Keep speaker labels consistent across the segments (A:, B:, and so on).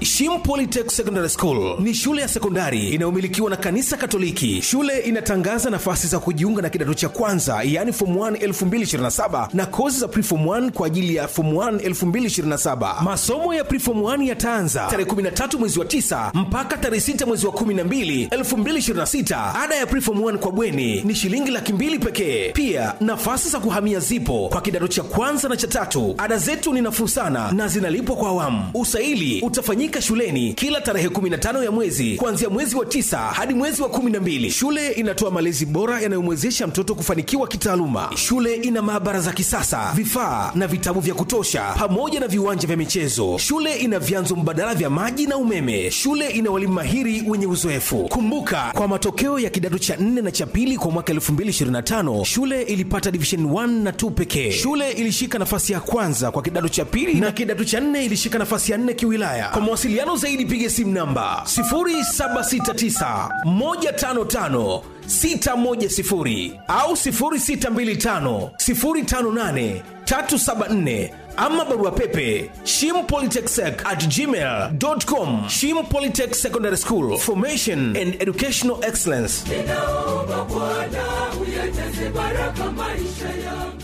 A: Shim Polytech Secondary School ni shule ya sekondari inayomilikiwa na kanisa Katoliki. Shule inatangaza nafasi za kujiunga na kidato cha kwanza, yaani form 1 2027 na kozi za preform 1 kwa ajili ya form 1 2027. Masomo ya preform 1 yataanza tarehe 13 mwezi wa 9 mpaka tarehe 6 mwezi wa 12 2026. Ada ya preform 1 kwa bweni ni shilingi laki mbili pekee. Pia nafasi za kuhamia zipo kwa kidato cha kwanza na cha tatu. Ada zetu ni nafuu sana na zinalipwa kwa awamu. Usaili utafanyika shuleni kila tarehe 15 ya mwezi kuanzia mwezi wa tisa hadi mwezi wa 12. Shule inatoa malezi bora yanayomwezesha mtoto kufanikiwa kitaaluma. Shule ina maabara za kisasa, vifaa na vitabu vya kutosha, pamoja na viwanja vya michezo. Shule ina vyanzo mbadala vya maji na umeme. Shule ina walimu mahiri wenye uzoefu. Kumbuka, kwa matokeo ya kidato cha 4 na cha pili kwa mwaka 2025 shule ilipata division 1 na 2 pekee. Shule ilishika nafasi ya kwanza kwa kidato cha pili na kidato cha 4 ilishika nafasi ya 4 kiwilaya. Kwa mawasiliano zaidi piga simu namba 0769 155 610 au 0625 058 374 ama barua pepe shimpolytechsec at gmail.com shim polytech secondary school formation and educational excellence
B: ninaomba Bwana uyajaze baraka maisha yangu.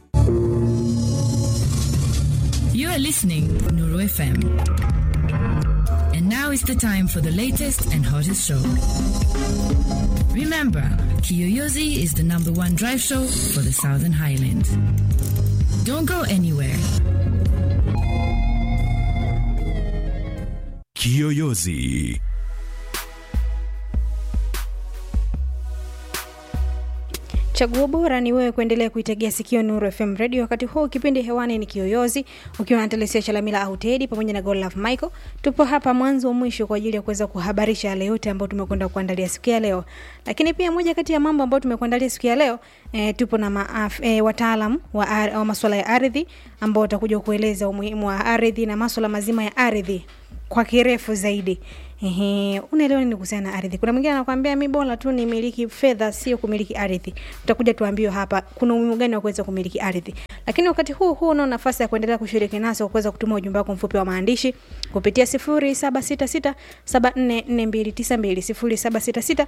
C: You are listening Nuru FM. And now is the time for the latest and hottest show. Remember, Kiyoyozi is the number one drive show for the Southern Highlands. Don't go anywhere.
D: Kiyoyozi.
E: Chaguo bora ni wewe kuendelea kuitegea sikio Nuru FM Radio. Wakati huu kipindi hewani ni Kiyoyozi, ukiwa na Telesia Chalamila au Tedi pamoja na Godlove Michael. Tupo hapa mwanzo wa mwisho kwa ajili ya kuweza kuhabarisha yale yote ambayo tumekwenda kuandalia siku ya leo. Lakini pia moja kati ya mambo ambayo tumekuandalia siku ya leo e, tupo na maaf, e, wataalam wa, ar- wa masuala ya ardhi ambao watakuja kueleza umuhimu wa ardhi na masuala mazima ya ardhi kwa kirefu zaidi. Ehe, unaelewa nini kuhusiana na ardhi? Kuna mwingine anakuambia mi bora tu nimiliki fedha, sio kumiliki ardhi. Tutakuja tuambiwe hapa kuna umuhimu gani wa kuweza kumiliki ardhi. Lakini wakati huu huu unao nafasi ya kuendelea kushiriki nasi kwa kuweza kutuma ujumbe wako mfupi wa maandishi kupitia 0766744292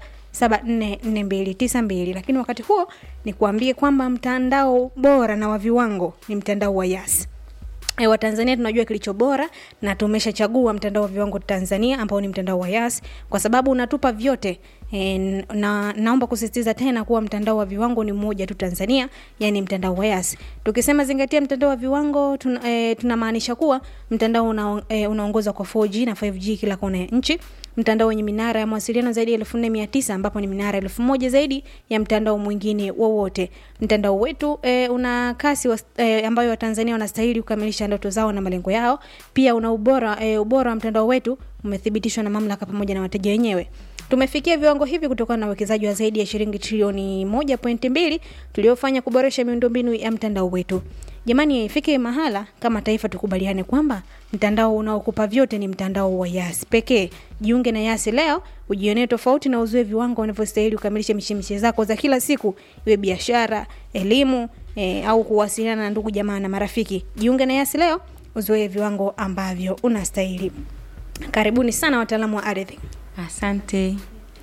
E: 0766744292. Lakini wakati huo ni kuambie kwamba mtandao bora na wa viwango ni mtandao wa Yas. E, Watanzania tunajua kilicho bora na tumeshachagua mtandao wa viwango Tanzania ambao ni mtandao wa Yas kwa sababu unatupa vyote. E, na naomba kusisitiza tena kuwa mtandao wa viwango ni mmoja tu Tanzania, yani mtandao wa Yas. Tukisema zingatia mtandao wa viwango tun, e, tunamaanisha kuwa mtandao una, e, unaongozwa kwa 4G na 5G kila kona ya nchi mtandao wenye minara ya mawasiliano zaidi ya 4900 ambapo ni minara elfu moja zaidi ya mtandao mwingine wowote. Mtandao wetu e, una kasi wa, e, ambayo Watanzania wanastahili kukamilisha ndoto zao na malengo yao. Pia una ubora e, ubora wa mtandao wetu umethibitishwa na mamlaka pamoja na wateja wenyewe. Tumefikia viwango hivi kutokana na uwekezaji wa zaidi ya shilingi trilioni 1.2 tuliofanya kuboresha miundombinu ya mtandao wetu. Jamani, ifike mahala kama taifa tukubaliane kwamba mtandao unaokupa vyote ni mtandao wa Yas pekee. Jiunge na Yas leo, ujionee tofauti na uzoe viwango unavyostahili kukamilisha mishemishe zako za kila siku, iwe biashara, elimu e, au kuwasiliana na ndugu jamaa na marafiki. Jiunge na Yas leo, uzoe viwango ambavyo unastahili. Karibuni sana wataalamu wa ardhi.
F: Asante,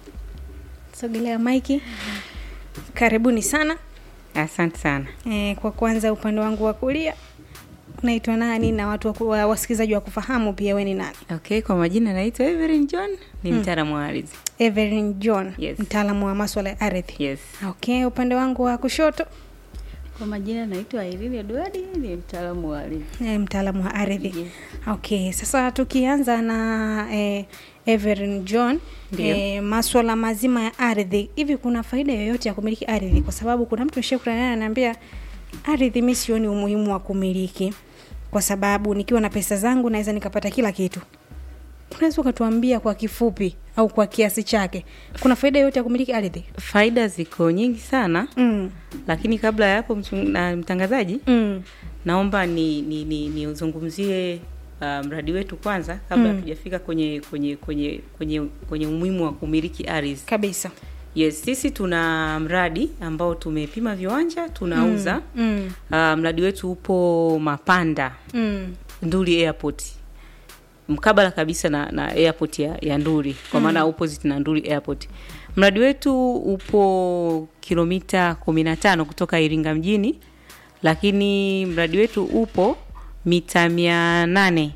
E: Sogelea maiki. Karibuni sana.
F: asante sana.
E: E, kwa kwanza upande wangu wa kulia naitwa nani na watu wa ku- wa- wasikilizaji wa kufahamu pia we ni nani?
F: Okay, kwa majina naitwa Evelyn John, ni mtaalamu wa ardhi.
E: Evelyn John,
F: Yes.
E: mtaalamu wa maswala ya ardhi.
F: Yes.
E: Okay, upande wangu wa kushoto
G: Kwa majina naitwa Irene Edward, ni mtaalamu wa ardhi.
E: e, mtaalamu wa ardhi.
G: Yes.
E: Okay, sasa tukianza na e, Evelyn John
F: Ndiyo.
E: e, maswala mazima ya ardhi, hivi kuna faida yoyote ya kumiliki ardhi? Kwa sababu kuna mtu nishakutana naye ananiambia ardhi, mi sioni umuhimu wa kumiliki kwa sababu nikiwa na pesa zangu naweza nikapata kila kitu. Unaweza ukatuambia kwa kifupi au kwa kiasi chake, kuna faida yoyote ya kumiliki ardhi?
F: Faida ziko nyingi sana,
E: Mm.
F: lakini kabla ya hapo mchung- na mtangazaji,
E: Mm.
F: naomba ni ni, ni, ni uzungumzie uh, mradi wetu kwanza kabla
E: Mm.
F: hatujafika kwenye kwenye kwenye kwenye kwenye umuhimu wa kumiliki ardhi.
E: Kabisa.
F: Yes, sisi tuna mradi ambao tumepima viwanja tunauza.
E: Mm.
F: Uh, mradi wetu upo Mapanda
E: Mm.
F: Nduli Airport. mkabala kabisa na, na airport ya, ya nduri kwa maana opposite na nduri airport mradi wetu upo kilomita kumi na tano kutoka iringa mjini lakini mradi wetu upo mita mia nane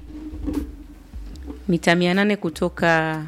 F: mita mia nane kutoka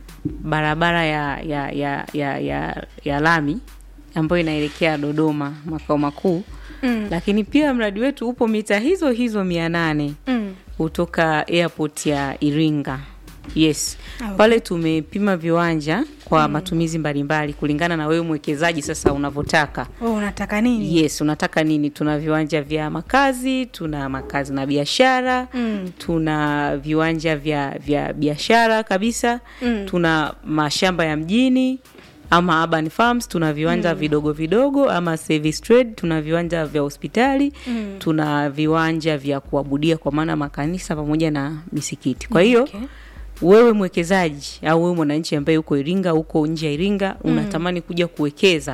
F: barabara ya ya ya ya, ya, ya lami ambayo inaelekea dodoma makao makuu mm. lakini pia mradi wetu upo mita hizo hizo mia nane
E: Mm.
F: kutoka airport ya iringa yes
E: Ah, okay.
F: pale tumepima viwanja kwa matumizi mbalimbali kulingana na wewe mwekezaji sasa unavyotaka
E: Wewe unataka nini
F: yes unataka nini tuna viwanja vya makazi tuna makazi na biashara
E: Mm.
F: tuna viwanja vya vya biashara kabisa
E: Mm.
F: tuna mashamba ya mjini ama urban farms tuna viwanja vidogo vidogo ama service trade tuna viwanja vya hospitali
E: Mm.
F: tuna viwanja vya kuabudia kwa maana makanisa pamoja na misikiti kwa hiyo
E: Okay.
F: wewe mwekezaji au wewe mwananchi ambaye uko Iringa, uko nje ya Iringa, unatamani kuja kuwekeza,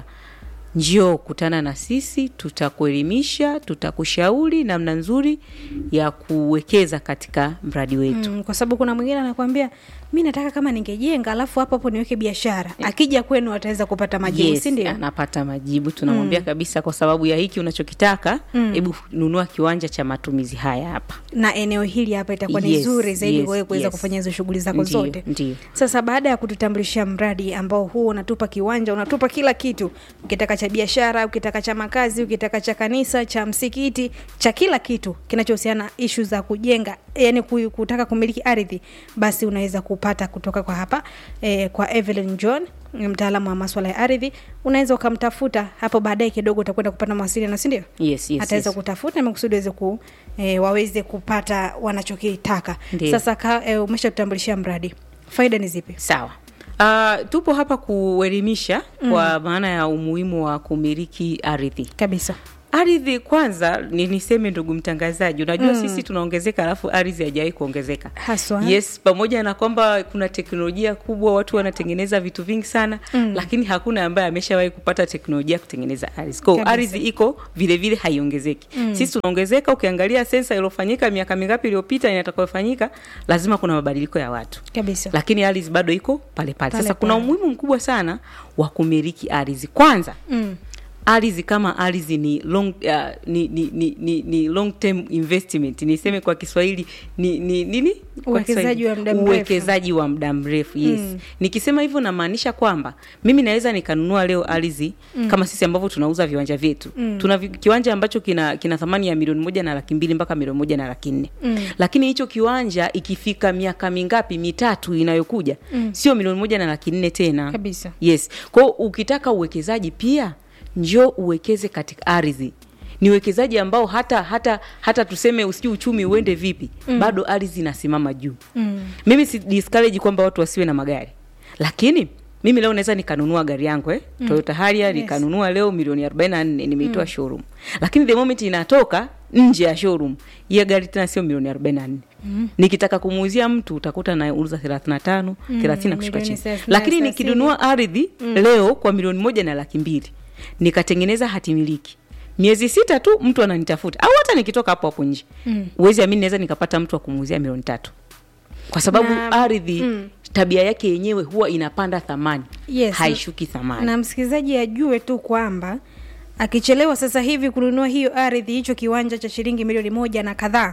F: njoo kutana na sisi, tutakuelimisha, tutakushauri namna nzuri ya kuwekeza katika mradi wetu.
E: Mm, kwa sababu kuna mwingine anakwambia mi nataka kama ningejenga alafu hapo hapo niweke biashara akija kwenu ataweza kupata majibu
F: Yes,
E: si ndio
F: anapata majibu tunamwambia kabisa, kwa sababu ya hiki unachokitaka, hebu nunua kiwanja cha matumizi haya hapa.
E: na eneo hili hapa itakuwa ni
F: Yes,
E: zuri zaidi
F: yes,
E: wewe kuweza
F: yes.
E: kufanya hizo shughuli zako
F: Ndiyo,
E: zote
F: ndiyo.
E: sasa baada ya kututambulishia mradi ambao huu unatupa kiwanja unatupa kila kitu ukitaka cha biashara ukitaka cha makazi ukitaka cha kanisa cha msikiti cha kila kitu kinachohusiana ishu za kujenga yani ku- kutaka kumiliki ardhi basi unaweza kupata kutoka kwa hapa eh, kwa Evelyn John mtaalamu wa maswala ya ardhi unaweza ukamtafuta hapo baadaye kidogo utakwenda kupata mawasiliano si ndio
F: Yes, yes,
E: ataweza
F: yes.
E: kutafuta makusudi waweze ku, e, waweze kupata wanachokitaka
F: Ndiyo.
E: sasa ka, e, umeshatutambulishia mradi faida ni zipi
F: Sawa. Uh, tupo hapa kuelimisha mm. kwa maana ya umuhimu wa kumiliki ardhi.
E: kabisa
F: Ardhi kwanza ni niseme, ndugu mtangazaji, unajua mm. sisi tunaongezeka, alafu ardhi haijawahi kuongezeka
E: Haswa.
F: Yes, pamoja na kwamba kuna teknolojia kubwa, watu wanatengeneza vitu vingi sana mm. lakini hakuna ambaye ameshawahi kupata teknolojia ya kutengeneza ardhi. Kwa hiyo
E: Kabisa.
F: ardhi iko vile vile haiongezeki mm. sisi tunaongezeka. Ukiangalia sensa iliyofanyika miaka mingapi iliyopita inatakayofanyika, lazima kuna mabadiliko ya watu
E: kabisa
F: lakini ardhi bado iko pale pale.
E: Pale
F: Sasa kuna
E: pale.
F: umuhimu mkubwa sana wa kumiliki ardhi. Kwanza
E: mm.
F: ardhi kama ardhi ni long, uh, ni, ni, ni, ni, ni long term investment niseme kwa Kiswahili ni ni nini? Kwa
E: Uwekezaji
F: Kiswahili,
E: wa muda mrefu.
F: uwekezaji wa muda mrefu yes.
E: Mm.
F: Nikisema hivyo namaanisha kwamba mimi naweza nikanunua leo ardhi mm. kama sisi ambavyo tunauza viwanja vyetu mm. tuna vi- kiwanja ambacho kina, kina thamani ya milioni moja na laki mbili mpaka milioni moja na laki nne mm. lakini hicho kiwanja ikifika miaka mingapi mitatu inayokuja mm. sio milioni moja na laki nne tena
E: Kabisa.
F: yes kwao ukitaka uwekezaji pia njoo uwekeze katika ardhi ni uwekezaji ambao hata hata hata tuseme usijui uchumi uende vipi mm. bado ardhi inasimama juu mm. mimi si discourage kwamba watu wasiwe na magari lakini mimi leo naweza nikanunua gari yangu eh? mm. Toyota Harrier nikanunua leo milioni 44 nimeitoa mm. showroom lakini the moment inatoka nje ya showroom hiyo gari tena sio milioni 44 mm. nikitaka kumuuzia mtu utakuta nauza 35 mm. 30 na kushuka
E: milioni
F: chini
E: thelathini,
F: lakini
E: thelathini.
F: nikinunua ardhi mm. leo kwa milioni moja na laki mbili nikatengeneza hati miliki miezi sita tu mtu ananitafuta au hata nikitoka hapo hapo nje mm. uwezi amini naweza nikapata mtu wa kumuuzia milioni tatu kwa sababu
E: Na-
F: ardhi
E: mm.
F: tabia yake yenyewe huwa inapanda thamani
E: Yes.
F: haishuki thamani
E: na msikilizaji ajue tu kwamba akichelewa sasa hivi kununua hiyo ardhi hicho kiwanja cha shilingi milioni moja na kadhaa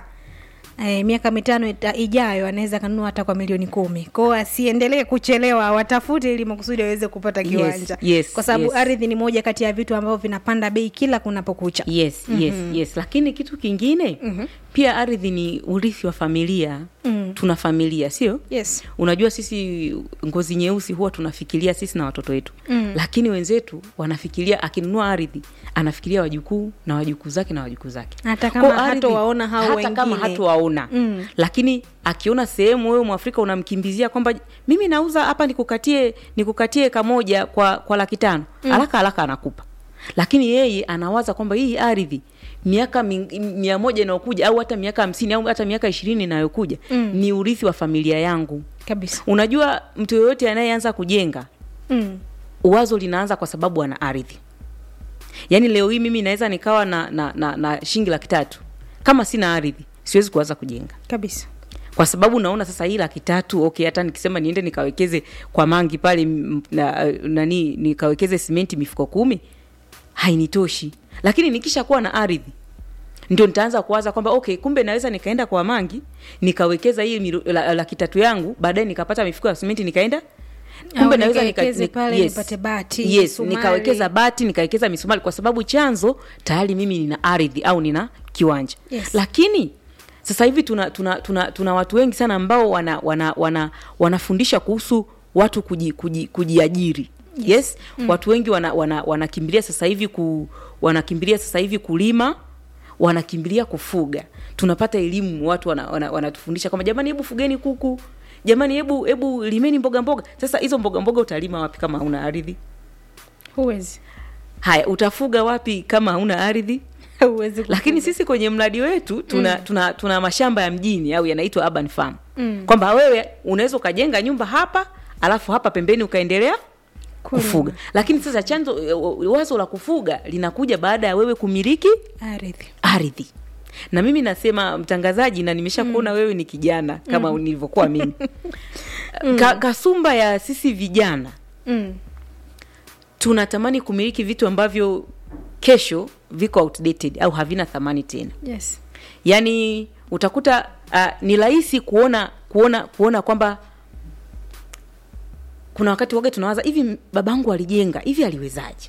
E: E, miaka mitano ita, ijayo anaweza kanunua hata kwa milioni kumi kwao asiendelee kuchelewa watafute ili makusudi aweze kupata
F: Yes,
E: kiwanja
F: yes,
E: kwa sababu
F: yes.
E: ardhi ni moja kati ya vitu ambavyo vinapanda bei kila kunapokucha
F: yes yes yes lakini kitu kingine mm-hmm. pia ardhi ni urithi wa familia mm. tuna familia sio
E: yes
F: unajua sisi ngozi nyeusi huwa tunafikiria sisi na watoto wetu mm. lakini wenzetu wanafikiria akinunua ardhi anafikiria wajukuu na wajukuu zake na wajukuu zake
E: Hata kama
F: Kwa ardhi,
E: hatowaona hao
F: hata kama
E: wengine.
F: hatowaona
E: Mm.
F: lakini akiona sehemu wewe mwafrika unamkimbizia kwamba mimi nauza hapa nikukatie nikukatie kamoja kwa kwa laki tano mm. haraka haraka anakupa lakini yeye anawaza kwamba hii ardhi miaka mi- mia moja inayokuja au hata miaka hamsini au hata miaka ishirini inayokuja mm. ni urithi wa familia yangu
E: kabisa
F: unajua mtu yoyote anayeanza kujenga
E: mm.
F: wazo linaanza kwa sababu ana ardhi yaani leo hii mimi naweza nikawa na, na, na, na shingi laki tatu kama sina ardhi siwezi kuanza kujenga
E: kabisa
F: kwa sababu naona sasa hii laki tatu okay hata nikisema niende nikawekeze kwa mangi pale m- na, nani nikawekeze simenti mifuko kumi hainitoshi lakini nikisha kuwa na ardhi ndio nitaanza kuwaza kwamba okay kumbe naweza nikaenda kwa mangi nikawekeza hii miru- la- laki tatu yangu baadaye nikapata mifuko ya simenti nikaenda
E: Au nikawekeze pale nipate bati,
F: yes,
E: misumari.
F: nikawekeza bati nikawekeza misumari kwa sababu chanzo tayari mimi nina ardhi au nina kiwanja
E: Yes.
F: lakini sasa hivi tuna, tuna, tuna, tuna watu wengi sana ambao wana, wana, wana, wanafundisha kuhusu watu kuji, kuji, kujiajiri yes, yes? Mm. watu wengi wanakimbilia wana, wana wanakimbilia sasa hivi ku, wanakimbilia sasa hivi kulima wanakimbilia kufuga tunapata elimu watu wanatufundisha wana, wana wanatufundisha kwamba jamani hebu fugeni kuku jamani hebu hebu limeni mboga mboga sasa hizo mboga mboga utalima wapi kama hauna ardhi
E: huwezi
F: haya utafuga wapi kama hauna ardhi
E: huwezi kufuga.
F: lakini sisi kwenye mradi wetu tuna, mm. tuna, tuna mashamba ya mjini au yanaitwa urban farm mm. kwamba wewe unaweza ukajenga nyumba hapa alafu hapa pembeni ukaendelea
E: Kulima.
F: kufuga lakini sasa chanzo wazo la kufuga linakuja baada ya wewe kumiliki
E: ardhi
F: ardhi na mimi nasema mtangazaji na nimesha kuona mm. wewe ni kijana kama mm. nilivyokuwa mimi Ka, kasumba ya sisi vijana
E: mm.
F: tunatamani kumiliki vitu ambavyo kesho viko outdated au havina thamani tena
E: yes
F: yaani utakuta uh, ni rahisi kuona kuona kuona kwamba kuna wakati waga tunawaza hivi babangu alijenga hivi aliwezaje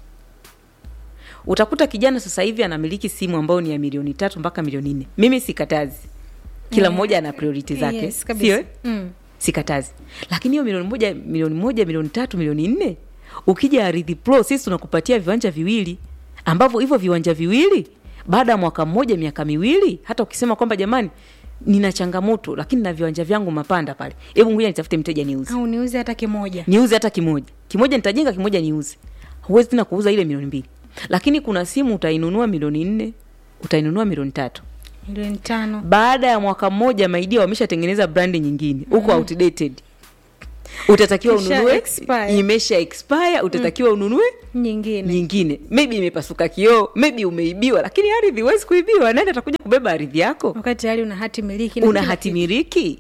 F: utakuta kijana sasa hivi anamiliki simu ambayo ni ya milioni tatu mpaka milioni nne mimi sikatazi kila mmoja ana priority zake
E: yes, kabisa.
F: sio eh?
E: mm.
F: sikatazi lakini hiyo milioni moja milioni moja milioni tatu milioni nne ukija ardhi pro sisi tunakupatia viwanja viwili ambavyo hivyo viwanja viwili baada ya mwaka mmoja miaka miwili hata ukisema kwamba jamani nina changamoto lakini na viwanja vyangu mapanda pale hebu ngoja nitafute mteja niuze
E: au niuze hata kimoja
F: niuze hata kimoja kimoja nitajenga kimoja niuze huwezi tena kuuza ile milioni mbili lakini kuna simu utainunua milioni nne utainunua milioni tatu
E: milioni tano
F: baada ya mwaka mmoja maidia wameshatengeneza brandi nyingine huko mm. outdated utatakiwa
E: Kisha
F: ununue
E: expire.
F: imesha expire utatakiwa ununue
E: nyingine
F: nyingine maybe imepasuka kioo maybe umeibiwa lakini ardhi huwezi kuibiwa nani atakuja kubeba ardhi yako
E: wakati tayari una hati miliki na
F: una
E: kila
F: hati
E: kitu.
F: miliki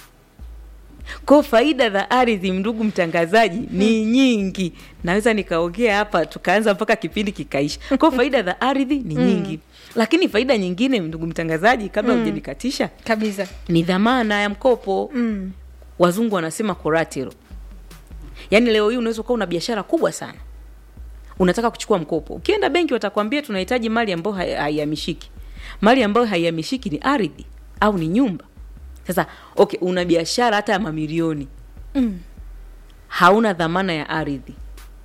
F: ko faida za ardhi ndugu mtangazaji ni nyingi naweza nikaongea hapa tukaanza mpaka kipindi kikaisha ko faida za ardhi ni nyingi lakini faida nyingine ndugu mtangazaji kabla hujanikatisha
E: kabisa
F: ni dhamana ya mkopo
E: mm.
F: wazungu wanasema collateral yaani leo hii unaweza ukawa una biashara kubwa sana unataka kuchukua mkopo ukienda benki watakwambia tunahitaji mali ambayo hai- haihamishiki mali ambayo haihamishiki ni ardhi au ni nyumba sasa okay una biashara hata ya mamilioni
E: Mm.
F: hauna dhamana ya ardhi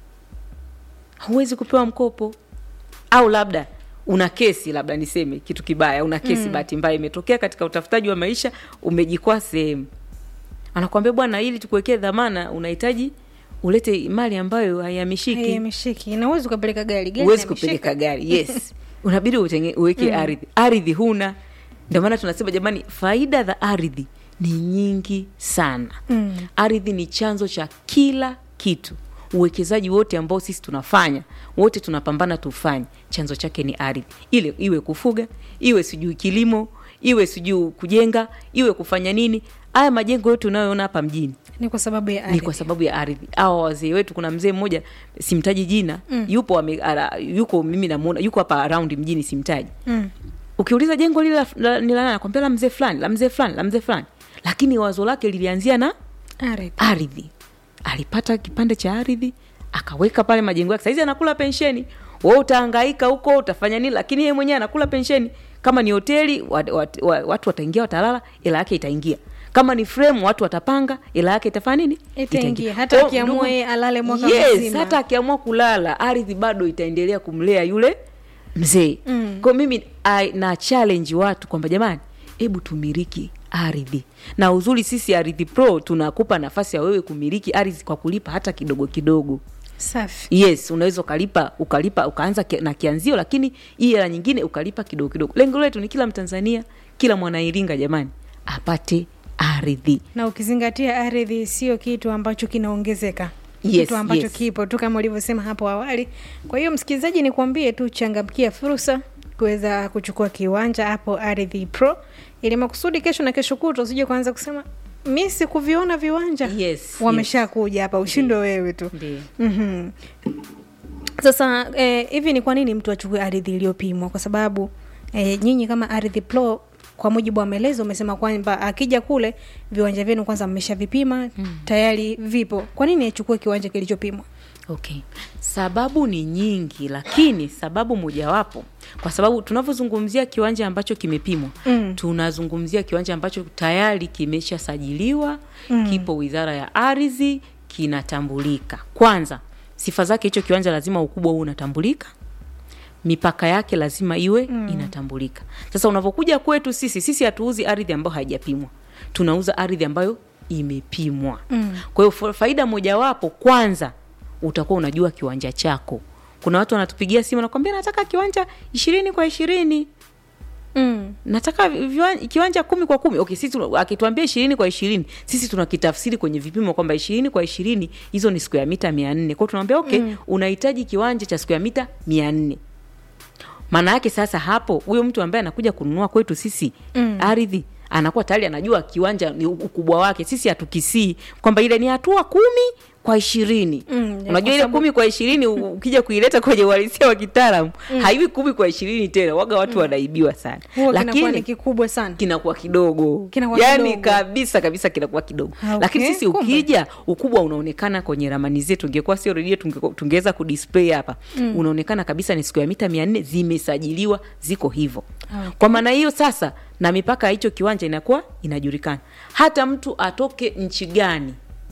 F: huwezi kupewa mkopo au labda una kesi labda niseme kitu kibaya una kesi mm. bahati mbaya imetokea katika utafutaji wa maisha umejikwaa sehemu anakwambia bwana ili tukuwekee dhamana unahitaji ulete mali ambayo haihamishiki
E: haihamishiki na uwezi ukapeleka gari gari
F: huwezi
E: inahamishika.
F: kupeleka gari yes unabidi utenge, uweke mm. ardhi ardhi huna ndio maana tunasema jamani faida za ardhi ni nyingi sana
E: Mm.
F: ardhi ni chanzo cha kila kitu uwekezaji wote ambao sisi tunafanya wote tunapambana tufanye chanzo chake ni ardhi ile iwe kufuga iwe sijui kilimo iwe sijui kujenga iwe kufanya nini haya majengo yote unayoona hapa mjini
E: ni kwa sababu ya
F: ni
E: ardhi
F: kwa sababu ya ardhi awa wazee wetu kuna mzee mmoja simtaji jina mm. yupo ame, ara, yuko mimi namuona yuko hapa around mjini simtaji
E: mm.
F: ukiuliza jengo lile la- la- ni la nani nakwambia la mzee fulani la mzee fulani la mzee fulani lakini wazo lake lilianzia na
E: ardhi
F: ardhi alipata kipande cha ardhi akaweka pale majengo yake saizi anakula pensheni we utaangaika huko utafanya nini lakini yeye mwenyewe anakula pensheni kama ni hoteli wat, wat, wat, watu wataingia watalala ila yake itaingia kama ni frame watu watapanga ila yake itafanya nini
E: Itaingia. Hata
F: Kwa
E: akiamua
F: ndugu-
E: yeye alale mwaka
F: yes,
E: mzima.
F: hata akiamua kulala ardhi bado itaendelea kumlea yule mzee mm. kwa mimi I, na challenge watu kwamba jamani hebu tumiliki ardhi na uzuri sisi ardhi pro tunakupa nafasi ya wewe kumiliki ardhi kwa kulipa hata kidogo kidogo
E: safi
F: yes unaweza ukalipa ukalipa ukaanza ki- na kianzio lakini hii hela nyingine ukalipa kidogo kidogo lengo letu ni kila mtanzania kila mwanairinga jamani apate ardhi
E: na ukizingatia ardhi sio kitu ambacho kinaongezeka
F: Yes,
E: kitu ambacho
F: yes.
E: kipo tu kama ulivyosema hapo awali kwa hiyo msikilizaji nikuambie tu changamkia fursa kuweza kuchukua kiwanja hapo ardhi pro ili makusudi kesho na kesho kutwa usije kuanza kusema mi sikuviona viwanja
F: Yes,
E: wameshakuja hapa ushindwe wewe tu
F: Ndiyo.
E: mm-hmm. sasa eh, hivi ni kwa nini mtu achukue ardhi iliyopimwa kwa sababu eh, nyinyi kama ardhi pro kwa mujibu wa maelezo umesema kwamba akija kule viwanja vyenu kwanza mmeshavipima mm. tayari vipo kwa nini achukue kiwanja kilichopimwa
F: okay sababu ni nyingi lakini sababu mojawapo kwa sababu tunavyozungumzia kiwanja ambacho kimepimwa mm. tunazungumzia kiwanja ambacho tayari kimeshasajiliwa mm. kipo wizara ya ardhi kinatambulika kwanza sifa zake hicho kiwanja lazima ukubwa huu unatambulika mipaka yake lazima iwe mm. inatambulika sasa unavyokuja kwetu sisi sisi hatuuzi ardhi ambayo haijapimwa tunauza ardhi ambayo imepimwa mm. kwa hiyo fa- faida mojawapo kwanza utakuwa unajua kiwanja chako kuna watu wanatupigia simu nakwambia nataka kiwanja ishirini kwa ishirini
E: mm.
F: nataka viwan- kiwanja kumi kwa kumi okay, sisi tuna- akituambia ishirini kwa ishirini sisi tunakitafsiri kwenye vipimo kwamba ishirini kwa ishirini hizo ni siku ya mita mia nne kwao tunamwambia okay mm. unahitaji kiwanja cha siku ya mita mia nne maana yake sasa hapo huyo mtu ambaye anakuja kununua kwetu sisi mm. ardhi anakuwa tayari anajua kiwanja ni ukubwa wake sisi hatukisii kwamba ile ni hatua kumi kwa ishirini
E: Mm, ya,
F: unajua
E: kwa
F: ile
E: sababu-
F: kumi kwa ishirini u- ukija kuileta kwenye uhalisia wa kitaalamu mm. haiwi kumi kwa ishirini tena waga watu mm. wanaibiwa sana
E: huo kinakuwa ni
F: lakini
E: kikubwa sana
F: kinakuwa kidogo
E: Kinakuwa
F: yani
E: kidogo.
F: kabisa kabisa kinakuwa kidogo
E: Okay,
F: lakini sisi
E: kumbe.
F: ukija ukubwa unaonekana kwenye ramani zetu ingekuwa sio redio tunge- tungeweza kudisplay hapa mm. unaonekana kabisa ni siku ya mita mia nne zimesajiliwa ziko hivyo
E: Okay.
F: kwa maana hiyo sasa na mipaka ya hicho kiwanja inakuwa inajulikana hata mtu atoke nchi gani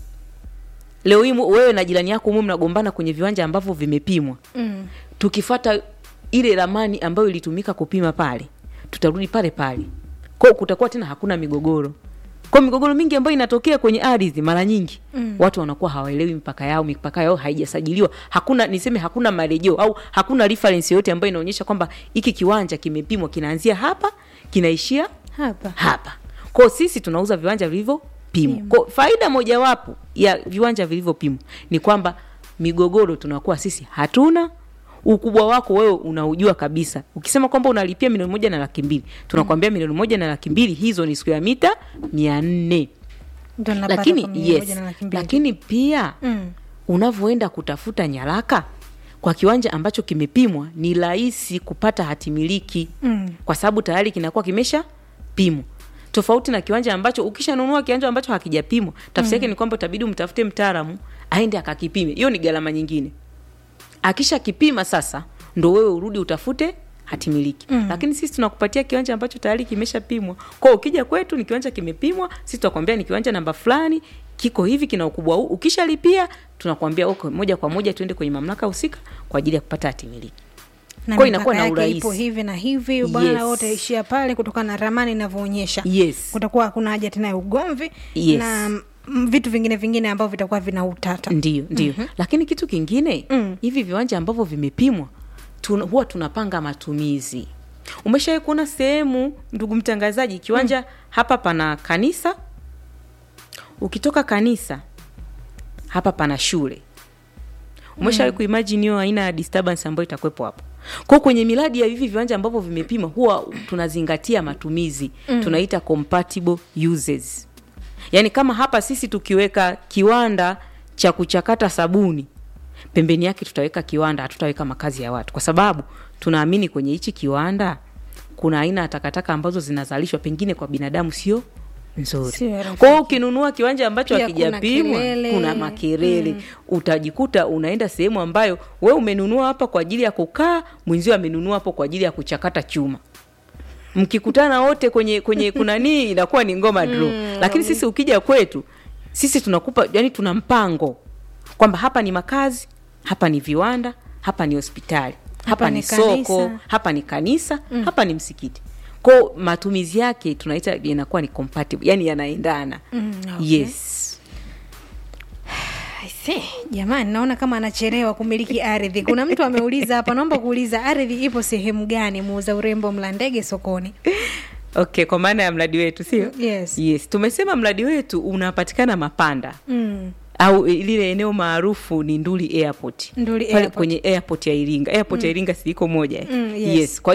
F: leo hii mu- wewe na jirani yako umu mnagombana kwenye viwanja ambavyo vimepimwa
E: mm.
F: tukifata ile ramani ambayo ilitumika kupima pale tutarudi pale pale kwao kutakuwa tena hakuna migogoro kwa migogoro mingi ambayo inatokea kwenye ardhi mara nyingi mm. watu wanakuwa hawaelewi mipaka yao mipaka yao haijasajiliwa hakuna niseme hakuna marejeo au hakuna reference yoyote ambayo inaonyesha kwamba hiki kiwanja kimepimwa kinaanzia hapa kinaishia
E: hapa
F: hapa kwao sisi tunauza viwanja vilivyopimwa kwao faida mojawapo ya viwanja vilivyopimwa ni kwamba migogoro tunakuwa sisi hatuna ukubwa wako wewe unaujua kabisa ukisema kwamba unalipia milioni moja na laki mbili tunakwambia milioni moja na laki mbili hizo ni siku ya mita mia nne
E: ndo napata
F: lakini
E: kwa milioni
F: yes
E: moja na laki mbili.
F: lakini pia
E: Mm.
F: unavyoenda kutafuta nyaraka kwa kiwanja ambacho kimepimwa ni rahisi kupata hatimiliki
E: Mm.
F: kwa sababu tayari kinakuwa kimesha pimwa tofauti na kiwanja ambacho ukishanunua kiwanja ambacho hakijapimwa tafsiri yake ni kwamba utabidi umtafute mtaalamu aende akakipime hiyo ni gharama nyingine akisha kipima sasa ndo wewe urudi utafute hatimiliki mm. lakini sisi tunakupatia kiwanja ambacho tayari kimeshapimwa kwao ukija kwetu ni kiwanja kimepimwa sisi tutakwambia ni kiwanja namba fulani kiko hivi kina ukubwa huu ukishalipia tunakwambia okay, moja kwa moja tuende kwenye mamlaka husika kwa ajili ya kupata hatimiliki
E: na
F: Kwa inakuwa
E: mipaka
F: na
E: yake
F: urahisi.
E: ipo hivi na hivi bwana
F: Yes.
E: wote utaishia pale kutokana na ramani inavyoonyesha
F: yes
E: kutakuwa hakuna haja tena ya ugomvi
F: Yes.
E: na mm, vitu vingine vingine ambavyo vitakuwa vina utata
F: ndio ndio mm-hmm. lakini kitu kingine
E: Mm.
F: hivi viwanja ambavyo vimepimwa tuna, huwa tunapanga matumizi umeshawai kuona sehemu ndugu mtangazaji kiwanja mm. hapa pana kanisa ukitoka kanisa hapa pana shule umeshawai mm. kuimagine hiyo aina ya disturbance ambayo itakuwepo hapo kwao kwenye miradi ya hivi viwanja ambavyo vimepima huwa tunazingatia matumizi mm. tunaita compatible uses yaani kama hapa sisi tukiweka kiwanda cha kuchakata sabuni pembeni yake tutaweka kiwanda hatutaweka makazi ya watu kwa sababu tunaamini kwenye hichi kiwanda kuna aina ya takataka ambazo zinazalishwa pengine kwa binadamu sio nzuri
E: Sio rafiki.
F: kwao ukinunua kiwanja ambacho
E: Pia kuna
F: hakijapimwa
E: kelele.
F: kuna makelele mm. utajikuta unaenda sehemu ambayo we umenunua hapa kwa ajili ya kukaa mwenzio amenunua hapo kwa ajili ya kuchakata chuma mkikutana wote kwenye kwenye kunanii inakuwa ni ngoma draw mm. lakini sisi ukija kwetu sisi tunakupa yani tuna mpango kwamba hapa ni makazi hapa ni viwanda hapa ni hospitali hapa,
E: Hapa
F: ni,
E: ni
F: soko
E: kanisa.
F: hapa ni kanisa mm. hapa ni msikiti kwao matumizi yake tunaita inakuwa ni compatible yani yanaendana
E: Mm, okay.
F: yes
E: I see. jamani naona kama anachelewa kumiliki ardhi kuna mtu ameuliza hapa naomba kuuliza ardhi ipo sehemu gani muuza urembo mlandege sokoni
F: okay kwa maana ya mradi wetu sio
E: Yes.
F: yes tumesema mradi wetu unapatikana mapanda
E: mm.
F: au lile eneo maarufu ni nduli airport
E: Nduli
F: Pale
E: Airport.
F: kwenye airport ya iringa airport ya iringa siiko moja eh?
E: Mm, yes.
F: yes kwa hiyo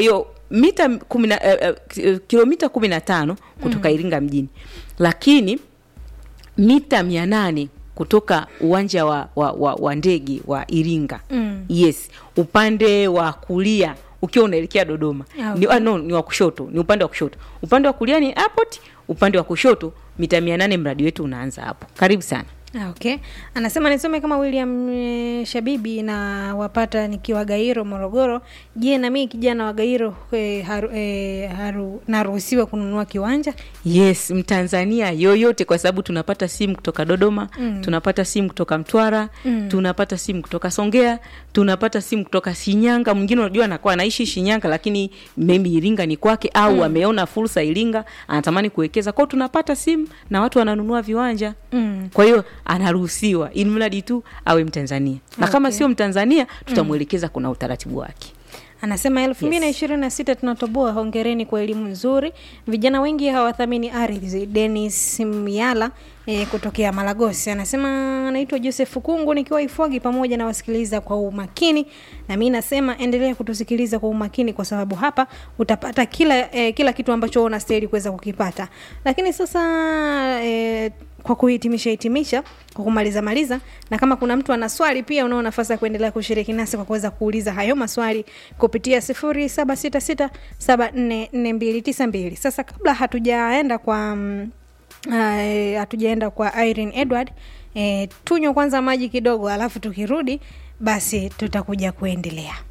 F: mita kumi na- eh, eh, kilomita kumi na tano kutoka iringa mjini lakini mita mia nane kutoka uwanja wa, wa, wa, wa ndege wa iringa
E: Mm.
F: yes upande wa kulia ukiwa unaelekea dodoma
E: Ah,
F: ni, ah, no, ni wa kushoto ni upande wa kushoto upande wa kulia ni airport upande wa kushoto mita mia nane mradi wetu unaanza hapo karibu sana
E: Ah, okay anasema nisome kama william e, shabibi na wapata nikiwa gairo morogoro je na mii kijana wa gairo e, haru, e, haru, naruhusiwa kununua kiwanja
F: yes mtanzania yoyote kwa sababu tunapata simu kutoka dodoma mm. tunapata simu kutoka mtwara mm. tunapata simu kutoka songea tunapata simu kutoka shinyanga mwingine unajua anakuwa anaishi shinyanga lakini maybe iringa ni kwake au mm. ameona fursa iringa anatamani kuwekeza kwao tunapata simu na watu wananunua viwanja
E: Mm.
F: kwa hiyo anaruhusiwa ili mradi tu awe mtanzania na kama
E: Okay.
F: sio mtanzania tutamwelekeza kuna utaratibu wake
E: anasema elfu mbili na ishirini na sita tunatoboa hongereni kwa elimu nzuri vijana wengi hawathamini ardhi denis miala e, kutokea malagosi anasema anaitwa joseph kungu nikiwa ifwagi pamoja na wasikiliza kwa umakini na mi nasema endelea kutusikiliza kwa umakini kwa sababu hapa utapata kila e, kila kitu ambacho unastahili kuweza kukipata lakini sasa e, kwa kuhitimisha hitimisha kwa kumaliza maliza na kama kuna mtu ana swali pia unao nafasi ya kuendelea kushiriki nasi kwa kuweza kuuliza hayo maswali kupitia sifuri saba sita sita saba nne nne mbili tisa mbili sasa kabla hatujaenda kwa mm, uh, hatujaenda kwa irene edward eh, tunywe kwanza maji kidogo alafu tukirudi basi tutakuja kuendelea